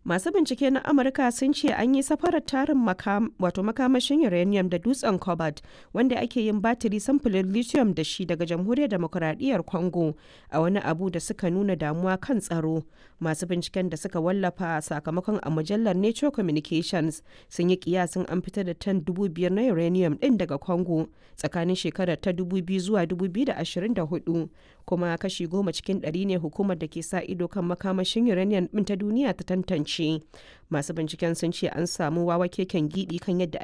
Masu bincike na Amurka sun ce an yi safarar tarin wato makamashin uranium da dutsen cobalt wanda ake yin batiri samfurin lithium da shi daga jamhuriyar demokuraɗiyyar Congo a wani abu da suka nuna damuwa kan tsaro. Masu binciken da suka wallafa sakamakon a mujallar Nature Communications sun yi kiyasin an fitar da tan dubu biyar na uranium ɗin daga Congo tsakanin shekarar ta 2000 zuwa 2024 kuma kashi goma cikin ɗari ne hukumar da ke sa ido kan makamashin uranium ɗin ta duniya ta tantance. Masu binciken sun ce an samu wawa keken gidi kan yadda